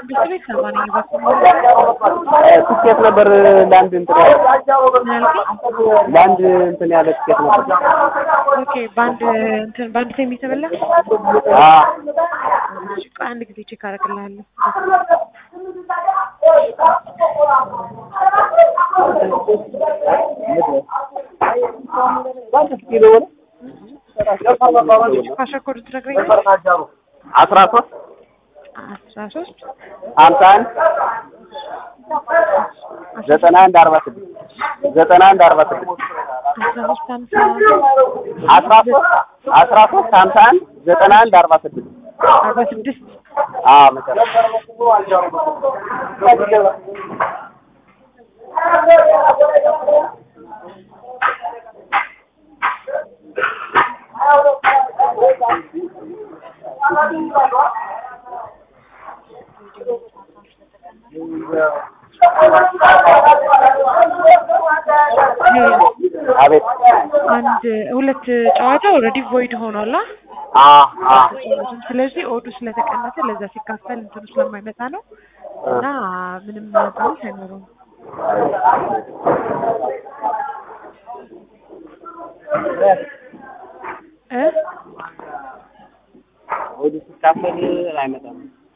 መንግስት ቤት ሰባ ነኝ እባክህ ትኬት ነበር ለአንድ እንትን ያለ ምን ያልከኝ? ለአንድ እንትን ያለ ትኬት ነበር። ኦኬ በአንድ እንትን በአንድ ታይም የተበላ አዎ እሺ፣ ቆይ አንድ ጊዜ ቼክ አደርግልሃለሁ። ፓስወርድ ትነግረኛለህ? አስራ ሶስት አስራ ሶስት ሀምሳ አንድ ዘጠና አንድ አርባ ስድስት ዘጠና አንድ አርባ ስድስት አስራ ሶስት ሀምሳ አስራ ሶስት አስራ ሶስት ሀምሳ አንድ ዘጠና አንድ አርባ ስድስት አርባ ስድስት አዎ መሰረት አቤት አንድ ሁለት ጨዋታ ኦልሬዲ ቮይድ ሆኗል። አ? አ አ ስለዚህ ኦዱ ስለተቀነሰ ለዛ ሲካፈል እንትኑ ስለማይመጣ ነው እና ምንም ባንስ አይኖረውም። እ ወደ ሲካፈል አይመጣም